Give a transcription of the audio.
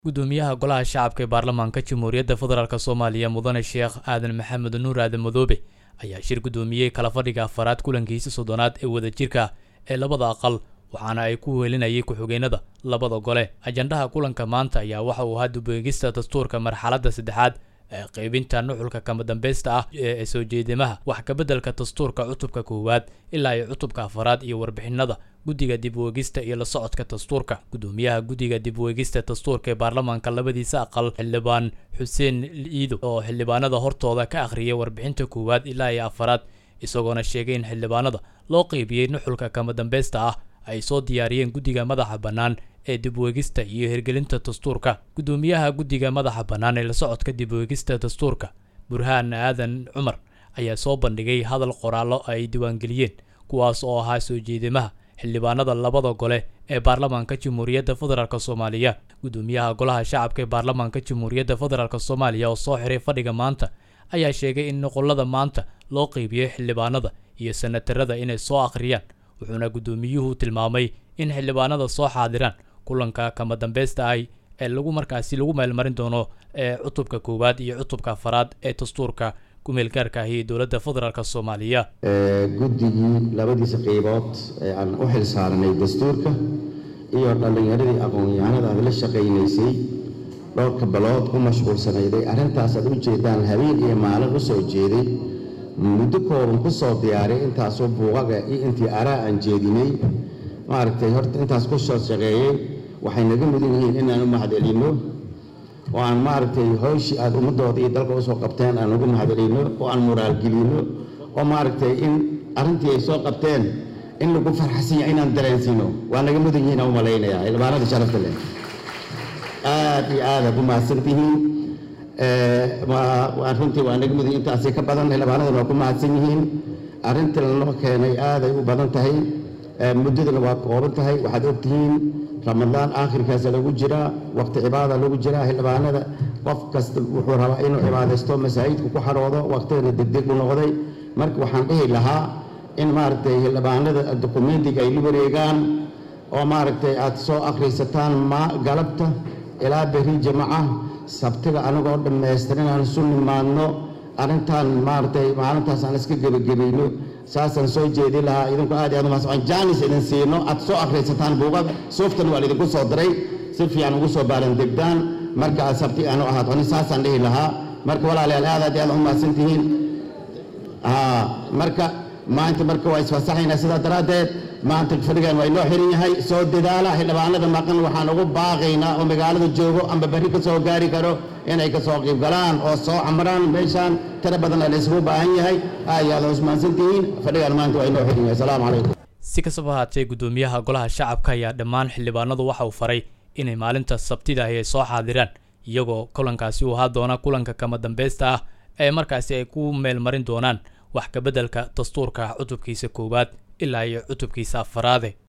gudoomiyaha golaha shacabka ee baarlamaanka jamhuuriyadda federaalk soomaaliya mudane sheekh aadan maxamed nuur aadan madoobe ayaa shir gudoomiyey kala fadhiga afaraad kulankiisa soddonaad ee wadajirka ee labada aqal waxaana ay ku weelinayay ku-xigeenada labada gole ajandaha kulanka maanta ayaa waxa uu ahaa dubeegista dastuurka marxaladda saddexaad ee qaybinta nuxulka kama dambeysta ah ee soo jeedimaha wax kabeddelka dastuurka cutubka koowaad ilaa iyo cutubka afaraad iyo warbixinada guddiga dib weegista iyo la socodka dastuurka gudoomiyaha guddiga dib weegista dastuurka ee baarlamaanka labadiisa aqal xildhibaan xuseen iido oo xildhibaanada hortooda ka akhriyay warbixinta koowaad ilaa iyo afaraad isagoona sheegay in xildhibaanada loo qeybiyey nuxulka kama dambeysta ah ay soo diyaariyeen guddiga madaxa bannaan ee dibweegista iyo hirgelinta dastuurka gudoomiyaha guddiga madaxa bannaan ee la socodka dibweegista dastuurka burhaan aadan cumar ayaa soo bandhigay hadal qoraallo ay diiwaangeliyeen kuwaas oo ahaa soo jeedimaha xildhibaanada labada gole ee baarlamaanka jamhuuriyadda federaalk soomaaliya gudoomiyaha golaha shacabka ee baarlamaanka jamhuuriyadda federaalk soomaaliya oo soo xiray fadhiga maanta ayaa sheegay in nuqulada maanta loo qeybiyey xildhibaanada iyo sanatarada inay soo akhriyaan wuxuuna guddoomiyuhu tilmaamay in xildhibaanada soo xaadiraan kulanka kama dambeysta ah ee lagu markaasi lagu meelmarin doono ee cutubka koowaad iyo cutubka afaraad ee dastuurka kumeelgaarka ahi ee dowladda federaalk soomaaliya guddigii labadiisa qeybood ee aan u xil saaranay dastuurka iyo dhallinyaradii aqoon-yahanada aad la shaqaynaysay dhowrka balood u mashquulsanayday arrintaas aad u jeedaan habeen iyo maalin u soo jeeday muddo kooban ku soo diyaariyay intaasoo buuqaga iyo intii araa aan jeedinay maaragtay horta intaas ku soo shaqeeyey waxay naga mudan yihiin inaan u mahadcelinno oo aan maaragtay howshii aada ummadooda iyo dalka usoo qabteen aan ugu mahadcelinno oo aan moraalgelinno oo maaragtay in arrintii ay soo qabteen in lagu farxasinya inaan dareensiino waa naga mudan yihiin aan u malaynayaa xildhibaanada sharafta leh aad iyo aad aad u mahadsantihiin runtii waa naga mudan intaasi ka badan xildhibaanadana waa ku mahadsan yihiin arrintii lanoo keenay aaday u badan tahay muddadana waa kooban tahay waxaad ogtihiin ramadaan aakhirkaasa lagu jiraa waqti cibaada lagu jiraa xildhibaanada qof kasta wuxuu rabaa inuu cibaadaysto masaajidku ku xaroodo waqtigana degdeg u noqday marka waxaan dhihi lahaa in maaragtay xildhibaanada dokumentiga ay la wareegaan oo maaragtay aad soo akhrisataan ma galabta ilaa beri jamaca sabtiga anagoo dhammaystiran aan isu nimaadno arrintan maaragtay maalintaas aan iska gebagabayno saasaan soo jeedi lahaa idinku aad aad umaasaan jaanis idin siino aad soo akhrisataan buuqada sooftan waa laydinku soo diray si fiican ugu soo baaran degdaan marka aad sabti aanu ahaad ani saasaan dhihi lahaa marka walaalayaal aad aad aad umahadsan tihiin marka maanta marka waa isfasaxaynaa sidaa daraaddeed maanta fadhigan waa inoo xiran yahay soo dadaala xildhibaanada maqan waxaan ugu baaqaynaa oo magaalada joogo amba berri ka soo gaari karo inay ka soo qiibgalaan oo soo camraan meeshaan tiro badan la isugu baahan yahay aad iyo aad usmaansan tihiin fadhigan maanta waa inoo xiran yahay asalaamu calaykum si kastaba haatee gudoomiyaha golaha shacabka ayaa dhammaan xildhibaanadu waxa uu faray inay maalinta sabtida ahi ay soo xaadiraan iyagoo kulankaasi uu ahaa doona kulanka kama dambeysta ah ee markaasi ay ku meelmarin doonaan wax kabeddelka dastuurka cutubkiisa koowaad ilaa iyo cutubkiisa afaraade